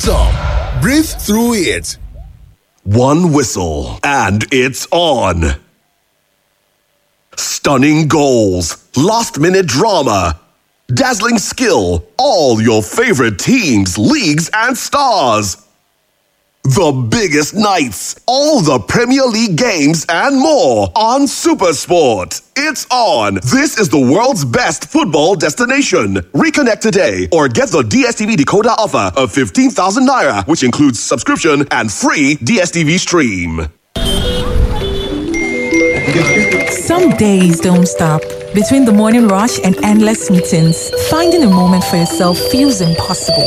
top, breathe through it. One whistle, and it's on. Stunning goals, last minute drama, dazzling skill, all your favorite teams, leagues, and stars. The biggest nights, all the Premier League games, and more on Supersport. It's on. This is the world's best football destination. Reconnect today or get the DSTV decoder offer of 15,000 naira, which includes subscription and free DSTV stream. Some days don't stop. Between the morning rush and endless meetings, finding a moment for yourself feels impossible.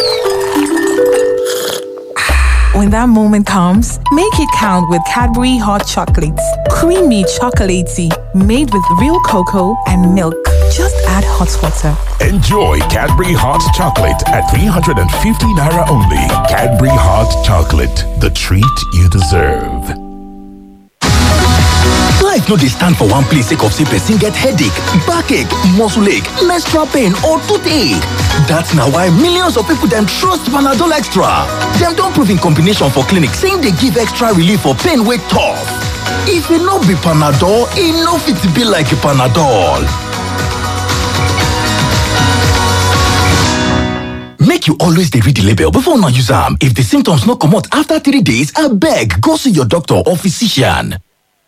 When that moment comes, make it count with Cadbury Hot Chocolates. Creamy chocolatey, made with real cocoa and milk. Just add hot water. Enjoy Cadbury Hot Chocolate at 350 Naira only. Cadbury Hot Chocolate, the treat you deserve. Life no dey stand for one place sake of say person get headache, backache, muscle ache, menstrual pain or toothache. That's na why millions of people dem trust Panadol Extra. Dem don prove in combination for clinic say e dey give extra relief for pain wey tough. If e no be Panadol, e no fit be like Panadol. Make you always dey read the label before una use am. If the symptoms no comot after three days, abeg go see your doctor or physician.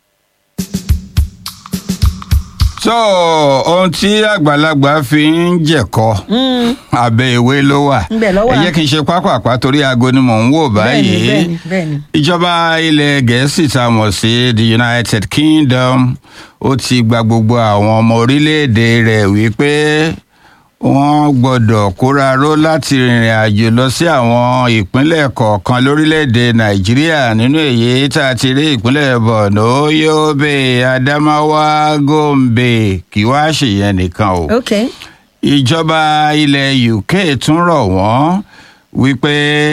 so ohun tí àgbàlagbà fi ń jẹ̀kọ abẹ́ ìwé ló wà Ńbẹ̀ ló wà. ẹ jẹ́ kí n ṣe pápápá torí aago ni mò ń wò báyìí bẹ́ẹ̀ni bẹ́ẹ̀ni. ìjọba ilẹ̀ gẹ̀ẹ́sì tá a mọ̀ sí the united kingdom ó ti gba gbogbo àwọn ọmọ orílẹ̀-èdè rẹ̀ wípé wọ́n gbọ́dọ̀ kóraró láti rìnrìn àjò lọ sí àwọn ìpínlẹ̀ kọ̀ọ̀kan lórílẹ̀‐èdè nàìjíríà nínú èyí tá a ti rí ìpínlẹ̀ borno yobe adamawa gombe kí wá ṣèyẹn nìkan o ok ìjọba ilẹ̀ uk tún rọ̀ wọ́n wípé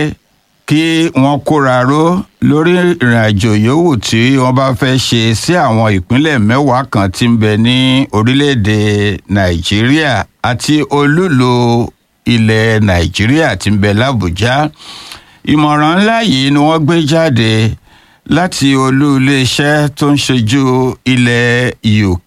kí wọ́n kóraró lórí ìrìnàjò yòówù tí wọ́n bá fẹ́ ṣe sí àwọn ìpínlẹ̀ mẹ́wàá kan tí ń bẹ ní orílẹ̀-èdè nàìjíríà àti olúlo ilẹ̀ nàìjíríà tí ń bẹ làbújá ìmọ̀ràn ńlá yìí ni wọ́n gbé jáde láti olú iléeṣẹ́ tó ń ṣojú ilẹ̀ uk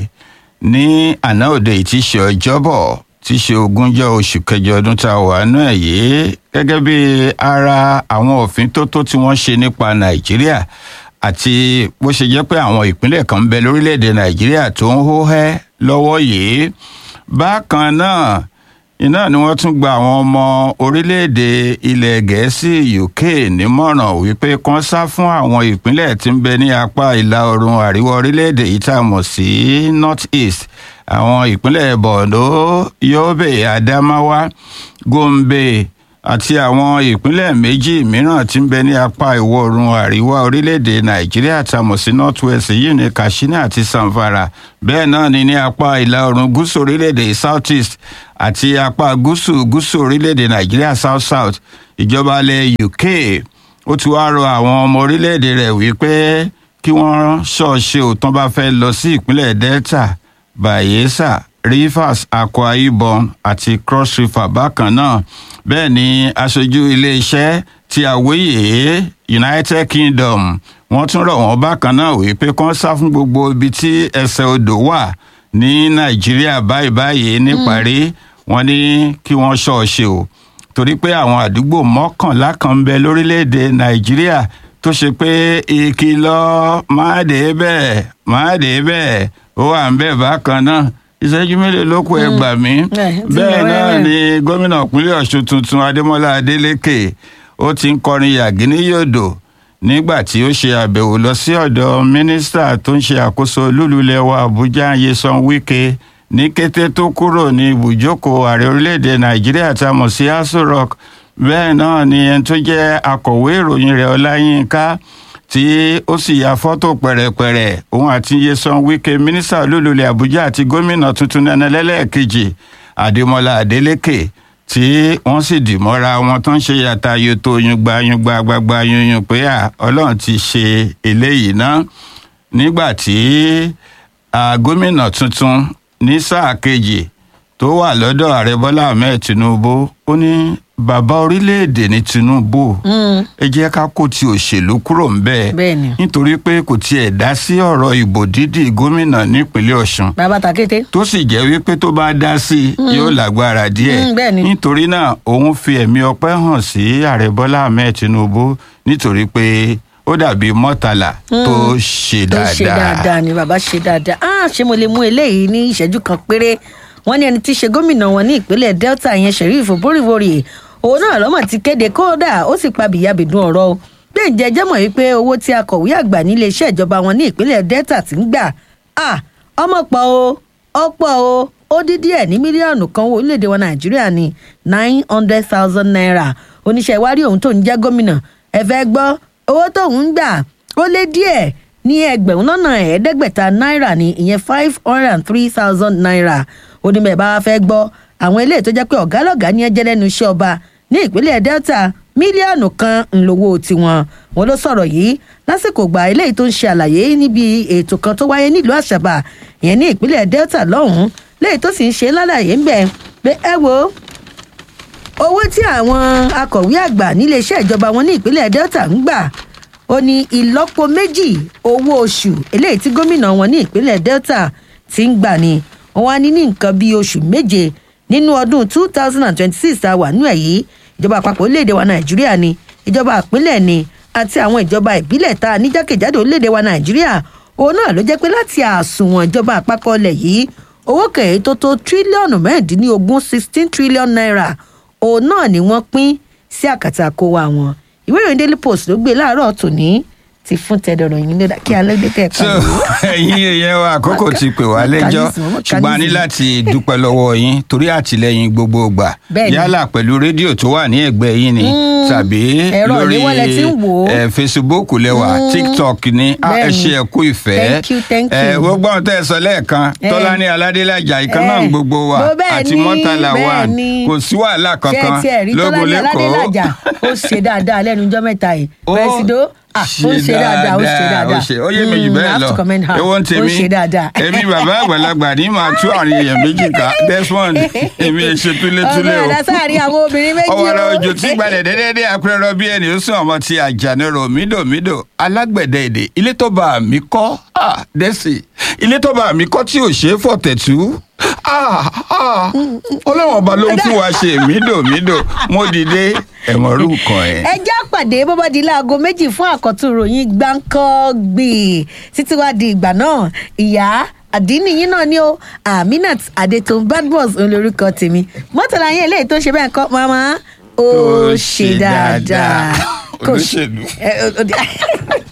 ní àná òde yìí tí í ṣe ọjọ́bọ̀ tí í ṣe ogúnjọ́ oṣù kẹjọ ọdún tá a wà nú ẹ̀ yìí gẹ́gẹ́ bí ara àwọn òfin tó tó tí wọ́n ṣe nípa nàìjíríà àti bó ṣe jẹ́ pé àwọn ìpínlẹ̀ kan ń bẹ lórílẹ̀‐èdè nàìjíríà tó ń hó hẹ́ lọ́wọ́ yìí bákan náà iná ni wọ́n tún gba àwọn ọmọ orílẹ̀-èdè ilẹ̀ gẹ̀ẹ́sì uk nímọ̀ràn wípé kán sá fún àwọn ìpínlẹ̀ tí ń bẹ ní apá ìlà oòrùn àríwá orílẹ̀-èdè yìí tá a mọ̀ sí north east àwọn ìpínlẹ̀ borno yobe adamawa gombe àti àwọn ìpínlẹ̀ méjì mìíràn tí ń bẹ ní apá ìwọ̀ oòrùn àríwá orílẹ̀-èdè nàìjíríà tá a mọ̀ sí north west yìí ní katsina àti zamfara bẹ́ẹ̀ náà ni ní apá ìlà oòrùn gúúsù orílẹ̀-èdè south east àti apá gúúsù gúúsù orílẹ̀-èdè nàìjíríà south south ìjọba ilẹ̀ uk ó ti wá rọ àwọn ọmọ orílẹ̀-èdè rẹ̀ wípé kí wọ́n ṣọ́ọ̀ṣe òtán bá fẹ́ lọ sí ìpínlẹ̀ delta bayelsa rivers akwa ibom àti cross river bákan náà bẹ́ẹ̀ ni aṣojú iléeṣẹ́ tí àwòye united kingdom wọ́n tún rọ̀ wọ́n bákan náà wípé kán sá fún gbogbo ibi tí ẹsẹ̀ odò wà ní nàìjíríà báyìí báyìí níparí wọ́n ní kí wọ́n ṣọ́ọ̀ṣe o torí pé àwọn àdúgbò mọ́kànlá kan ń bẹ lórílẹ̀‐èdè nàìjíríà tó ṣe pé ìkìlọ̀ máa dé bẹ́ẹ̀ máa dé bẹ́ẹ̀ ó wà ń bẹ̀ bákan náà ìṣẹ́jú mélòó ló kù ẹ gbà mí bẹ́ẹ̀ náà ni gómìnà ìpínlẹ̀ ọ̀ṣun tuntun adémọlá adélèké ó ti ń kọrin yàgínníyòdò nígbà tí ó ṣe àbẹ̀wò lọ sí ọ̀dọ̀ mínísítà tó ń ṣe àkóso lúlulẹ̀ wa àbújá yesan wike ní kété tó kúrò ní ibùjókòó ààrẹ orílẹ̀-èdè nàìjíríà tá a mọ̀ sí aso rock bẹ́ẹ̀ náà ni ẹni tó jẹ́ akọ̀wé ìròyìn rẹ̀ ọláyínká tí ó sì ya fọ́tò pẹ̀rẹ̀pẹ̀rẹ̀ òun àti yesan wike mínísítà olúlulẹ̀ àbújá àti gómìnà tuntun nana lẹ́lẹ́ẹ̀kejì adémọlá adélèké tí wọ́n sì dì mọ́ra wọn tó ń ṣe yàtà yòtò yungba yungba gbagba yunyun pé à ọlọ́run ti ṣe eléyìí ná nígbà tí gómìnà tuntun ní sáà kejì tó wà lọ́dọ̀ ààrẹ bọ́lá ahmed tinubu ó ní bàbá orílẹ̀-èdè ní tinubu ẹ jẹ́ ká kó ti òṣèlú kúrò ń bẹ́ẹ̀ Bẹ́ẹ̀ni. nítorí pé kò tiẹ̀ dá sí ọ̀rọ̀ ìbò dídì gómìnà nípínlẹ̀ ọ̀ṣun bàbá takété. tó sì jẹ́ wípé tó bá dá sí i yóò lágbára díẹ̀ Mm, bẹ́ẹ̀ ni. nítorí náà òun fi ẹ̀mí ọpẹ́ hàn sí ààrẹ bọ́lá ahmed tinubu nítorí pé ó dàbí mọ́tàlá tó ṣe tó ṣe dáadáa. dáadáa ni bàbá ṣe dáadáa ah ṣé mo lè mú eléyìí ní ìṣẹ́jú kan péré wọ́n ní ẹni tí í ṣe gómìnà wọn ní ìpínlẹ̀ delta yẹn sheriff boríborí òun náà lọ́mọ̀ ti kéde kódà ó sì pa bìyàbìdún ọ̀rọ̀ o pé ǹjẹ́ jẹ́ mọ̀ wípé owó tí akọ̀wé àgbà nílé iṣẹ́ ìjọba wọn ní ìpínlẹ̀ delta ti ń gbà ah ọmọ pọ̀ o ọ̀pọ̀ o ó dín díẹ̀ ní mílíọ̀nù kan owó orílẹ̀-èdè wa nàìjíríà ní nine hundred thousand naira oníṣẹ́ ìwárí òun tó ń jẹ́ gómìnà ẹ fẹ́ gbọ́ owó tóun ń gbà ó lé díẹ̀ ní ẹgbẹ̀rún lọ́nà ẹ̀ẹ́dẹ́gbẹ̀ta náírà ní ìyẹn five hundred and three thousand naira ó ní bẹ́ẹ̀ bá wá fẹ́ gbọ́ àwọn eléyìí tó jẹ́ pé ọ̀gá lọ́gàá ní ẹjẹ́ lẹ́nu iṣẹ́ ọba ní ìpínlẹ̀ delta mílíọ̀nù kan ńlọ́wọ́ tiwọn wọn ló sọ̀rọ̀ yìí lásìkò gbà eléyìí tó ń ṣe àlàyé níbi ètò kan tó wáyé nílùú àṣàbà ìyẹn ní ìpínlẹ̀ delta lọ́hùn-ún léyìí tó sì ń ṣe lálàyé ń bẹ̀ pé ẹ wo owó tí àwọn akọ̀wé àgbà níléeṣẹ́ ìjọba wọn ní ìpínlẹ̀ delta ń gbà ó ní ìlọ́po méjì owó oṣù eléyìí tí gómìnà wọn ní ìpínlẹ̀ delta ti ń gbà ni wọn wá ní ní nǹkan bíi oṣù méje nínú ọdún two thousand and twenty-six tá a wà nú ẹ̀ yìí ìjọba àpapọ̀ orílẹ̀-èdè wa nàìjíríà ni ìjọba àpínlẹ̀ ni àti àwọn ìjọba ìbílẹ̀ tá a ní jákèjádò orílẹ̀-èdè wa nàìjíríà òun náà ló jẹ́ pé láti àsùnwọ̀n ìjọba àpapọ̀ ilẹ̀ yìí owó kẹ̀yẹ́ tó tó tírílíọ̀nù mẹ́rìndínlógún sixteen trillion naira òun náà ni wọ́n pín sí àkàtà kó wa wọn ìwé ìròyìn daily post ló gbé láàárọ̀ tòní ti fún tẹ̀dọ̀rọ̀ yín lódà kí alẹ́ dé kẹ́ẹ̀kan so ẹyin èèyàn wa àkókò ti pè wá lẹ́jọ́ ṣùgbọ́n a ní láti dúpẹ́ lọ́wọ́ yín torí àtìlẹyìn gbogbo gbà Bẹ́ẹ̀ni. yálà pẹ̀lú rédíò tó wà ní ẹ̀gbẹ́ yín ni tàbí Ẹ̀rọ lórí ìléwọ́ lẹ ti ń wò ó. eh, facebook lẹ́wà tiktok ní ah, ẹ Bẹ́ẹ̀ni. ṣe ẹ kú ìfẹ́ Thank you, thank Eh, you. gbogbo ohun tẹ́ ẹ sọ lẹ́ẹ̀kan Eh. tọ́lání aládélájà ìkan náà Eh. gbogbo wa Bó bẹ́ẹ̀ àti ni, mọ́tàlá wa bẹ́ẹ̀ ni. kò sí wàhálà ṣé kankan ẹ tiẹ̀ rí lógun tọ́lá ní aládélájà lẹ́kọ̀ọ́ ó ṣe dáadáa lẹ́nu ọjọ́ mẹ́ta yìí Ó pẹ̀sìdó ah, ó ṣe dáadáa ó ṣe dáadáa ó ṣe ó yé mi jù Mm, I bẹ́ẹ̀ have lọ to commend her. ewo ń ó tèmi ṣe dáadáa èmi bàbá àgbàlagbà ní màá tú àrùn èèyàn méjì ká desmond èmi ẹ ṣe túlétúlé ọmọ o ẹ̀dá sáàrin àwọn obìnrin méjì ọwọ́ ara òjò tí gbalẹ̀ dédédé apẹ̀rọ bí ẹni ó sún ọmọ ti àjànírò mídòmídò alágbẹ̀dẹ èdè ilé tó bá mi kọ́ ah, dẹ́sì ilé tó bá mi kọ́ tí ò ṣe é fọ̀tẹ̀tù ah, ah, ọlọ́wọ́n ọba ló ń fún wa ṣe mídòmídò mo dìde ẹ̀mọ́rú kan ẹ̀. ẹ já pàdé bó bá di láago méjì fún àkọ́tún ìròyìn gbáǹkọ́gbì títí wá di ìgbà náà ìyá àdínníyín náà ni ó aminat adetun badmus olórúkọ tèmi mọ́tàlá yẹn eléyìí tó ń ṣe bẹ́ẹ̀ kọ́ mama ó Ó ṣe ṣe dáadáa dáadáa. Kò ṣe- Olóṣèlú. ẹ, ó- ó di-